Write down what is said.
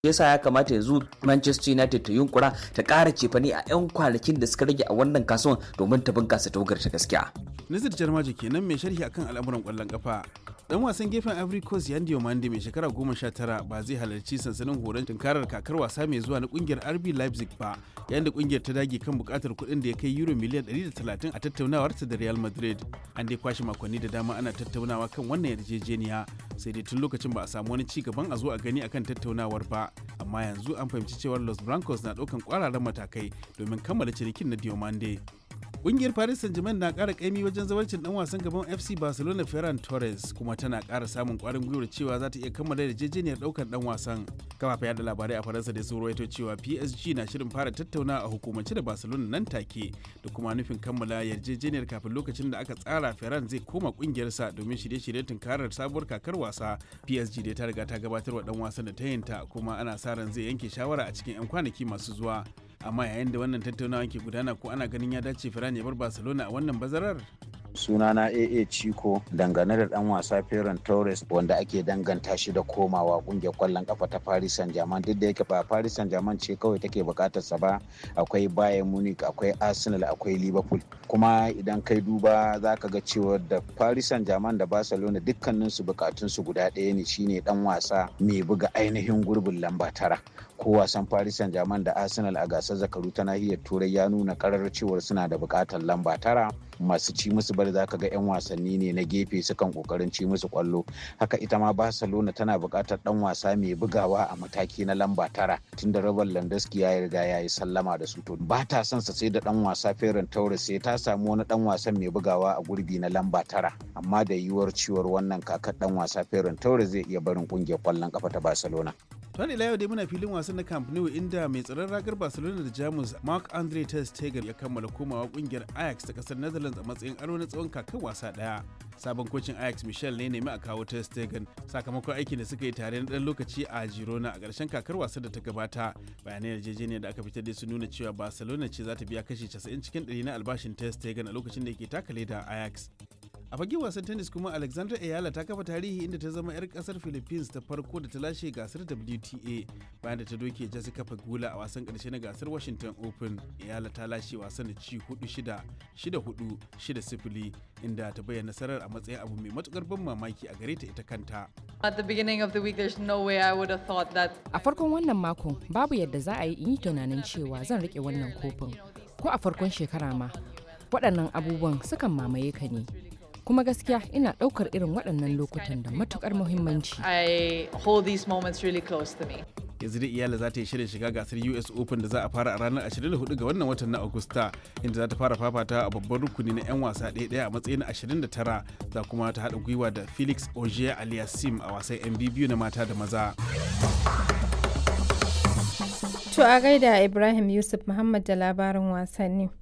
yasa ya kamata yanzu Manchester United ta yunkura ta ƙara cefane a 'yan kwanakin da suka rage a wannan kasuwan domin ta bunkasa tawagar ta gaskiya. Nazir Jarmaji kenan mai sharhi akan al'amuran ƙwallon ƙafa. Dan wasan gefen Ivory Coast Yandy Omande mai shekara goma sha tara ba zai halarci sansanin horon tunkarar kakar wasa mai zuwa na kungiyar RB Leipzig ba yayin da kungiyar ta dage kan bukatar kuɗin da ya kai euro miliyan 130 a tattaunawarta da Real Madrid. An dai kwashe makonni da dama ana tattaunawa kan wannan yarjejeniya sai dai tun lokacin ba a samu wani ci gaban a zo a gani akan tattaunawar ba amma yanzu an fahimci cewar Los Blancos na ɗaukan kwararan matakai domin kammala cinikin na Diomande. Ƙungiyar Paris Saint-Germain na ƙara ƙaimi wajen zawarcin ɗan wasan gaban FC Barcelona Ferran Torres kuma tana ƙara samun ƙwarin gwiwar cewa za ta iya kammala yarjejeniyar ɗaukar ɗan wasan. Kafafen yada labarai a Faransa da sun rawaito cewa PSG na shirin fara tattauna a hukumance da Barcelona nan take da kuma nufin kammala yarjejeniyar kafin lokacin da aka tsara Ferran zai koma ƙungiyarsa domin shirye-shiryen tunkarar sabuwar kakar wasa. PSG dai ta riga ta gabatar wa ɗan wasan da ta yinta kuma ana sa ran zai yanke shawara a cikin 'yan kwanaki masu zuwa. amma yayin da wannan tattaunawa ke gudana ko ana ganin ya dace Ferran ya bar Barcelona a wannan bazarar sunana AA Chico dangane da dan wasa Ferran Torres wanda ake danganta shi da komawa kungiyar kwallon kafa ta Paris Saint-Germain duk da yake ba Paris Saint-Germain ce kawai take bukatar sa ba akwai Bayern Munich akwai Arsenal akwai Liverpool kuma idan kai duba zaka ga cewa da Paris Saint-Germain da Barcelona dukkanin su bukatun su guda ɗaya ne shine dan wasa mai buga ainihin gurbin lamba tara ko wasan Paris Saint-Germain da Arsenal a gasar zakaru ta nahiyar Turai ya nuna karar cewar suna da bukatar lamba tara masu ci musu bari za ka ga 'yan wasanni ne na gefe sukan kokarin ci musu kwallo haka ita ma barcelona tana buƙatar ɗan wasa mai bugawa a mataki na lamba tara tunda robert landowski ya riga ya yi sallama da su to ba ta son sa sai da ɗan wasa ferran torres sai ta samu wani ɗan wasan mai bugawa a gurbi na lamba tara amma da yiwuwar ciwar wannan kakar ɗan wasa ferran torres zai iya barin ƙungiyar kwallon kafa ta barcelona Tun ila yau dai muna filin wasan na Camp Nou inda mai tsaron ragar Barcelona da Jamus Mark Andre ter Stegen ya kammala komawa kungiyar Ajax ta kasar Netherlands a matsayin aro na tsawon kakan wasa daya. Sabon kocin Ajax Michel ne nemi a kawo ter Stegen sakamakon aikin da suka yi tare na dan lokaci a Girona a ƙarshen kakar wasa da ta gabata. Bayanai yarjejeniyar da aka fitar da su nuna cewa Barcelona ce za ta biya kashi 90 cikin 100 na albashin ter Stegen a lokacin da yake takale da Ajax. a fage wasan tennis kuma alexandra ayala ta kafa tarihi inda ta zama 'yar kasar philippines ta farko da ta lashe gasar wta bayan da ta doke jessica pagula a wasan karshe na gasar washington open ayala ta lashe wasan da ci 4-6 6-4 6-0 inda ta bayyana nasarar a matsayin abu mai matukar ban mamaki a gare ta ita kanta At the beginning of the week, there's no way I would have thought that A farkon wannan makon babu yadda za a yi in yi tunanin cewa zan rike wannan kofin. Ko a farkon shekara ma, waɗannan abubuwan sukan mamaye ka ne. Kuma gaskiya ina ɗaukar irin waɗannan lokutan da matukar muhimmanci. I hold these moments really close to me. yanzu da iyala za ta yi shirin shiga gasar us open da za a fara a ranar 24 ga wannan watan na agusta inda za ta fara fafata a babban rukuni na 'yan wasa ɗaya a matsayin 29 za kuma ta haɗa gwiwa da felix ogier aliasim a wasan 'yan biyu na mata da maza To a gaida Ibrahim Yusuf Muhammad da labarin wasanni.